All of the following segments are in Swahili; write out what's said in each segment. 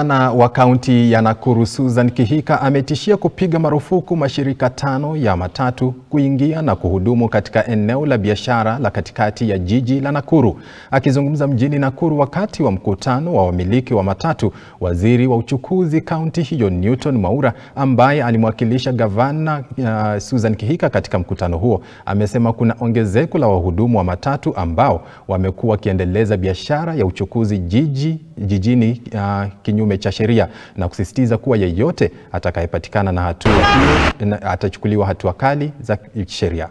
Gavana wa kaunti ya Nakuru Susan Kihika ametishia kupiga marufuku mashirika tano ya matatu kuingia na kuhudumu katika eneo la biashara la katikati ya jiji la Nakuru. Akizungumza mjini Nakuru wakati wa mkutano wa wamiliki wa matatu, waziri wa uchukuzi kaunti hiyo Newton Mwaura ambaye alimwakilisha gavana uh, Susan Kihika katika mkutano huo amesema kuna ongezeko la wahudumu wa matatu ambao wamekuwa wakiendeleza biashara ya uchukuzi jiji jijini uh, kinyume cha sheria na kusisitiza kuwa yeyote atakayepatikana na hatua hiyo atachukuliwa hatua kali za sheria.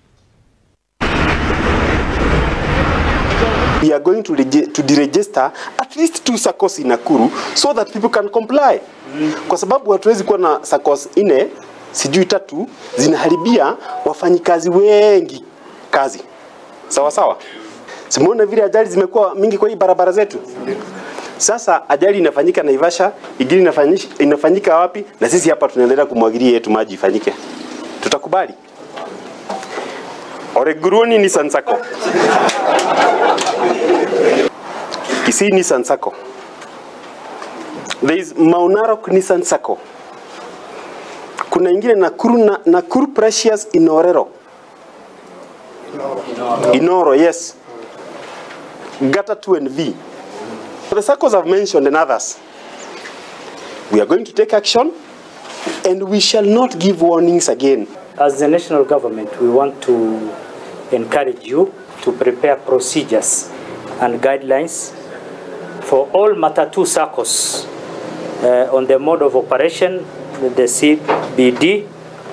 We are going to, to deregister at least two SACCOs in Nakuru so that people can comply. Kwa sababu hatuwezi kuwa na SACCOs nne sijui tatu zinaharibia wafanyikazi wengi kazi. Sawa sawa. Simuona vile ajali zimekuwa mingi kwa hii barabara zetu. Sasa ajali inafanyika Naivasha, ingine inafanyika, inafanyika wapi? Na sisi hapa tunaendelea kumwagilia yetu maji ifanyike. Tutakubali? Oreguruoni ni Sansako. Kisii ni Sansako. There is Mount Narok ni Sansako. Kuna ingine Nakuru na Nakuru Precious Inorero. Inoro, Inoro yes. Gata 2 and V. The SACCOs I've mentioned and others. We are going to take action and we shall not give warnings again. As the national government, we want to encourage you to prepare procedures and guidelines for all Matatu SACCOs uh, on the mode of operation, the CBD.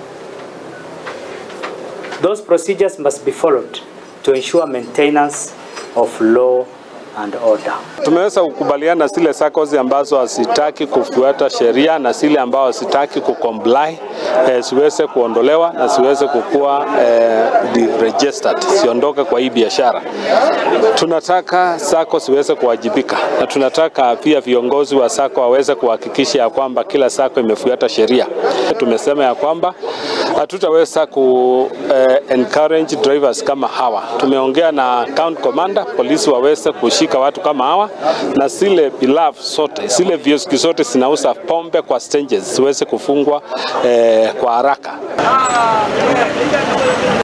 Those procedures must be followed to ensure maintenance of law and order. Tumeweza kukubaliana zile SACCOs ambazo hazitaki kufuata sheria na zile ambao hazitaki kucomply eh, siweze kuondolewa na siweze kukuwa eh, deregistered, siondoke kwa hii biashara. Tunataka SACCO siweze kuwajibika na tunataka pia viongozi wa SACCO waweze kuhakikisha ya kwamba kila SACCO imefuata sheria. Tumesema ya kwamba hatutaweza ku eh, encourage drivers kama hawa. Tumeongea na account commander, polisi waweze kushika watu kama hawa na zile bilafu zote zile vioski zote zinauza pombe kwa stages ziweze kufungwa eh, kwa haraka.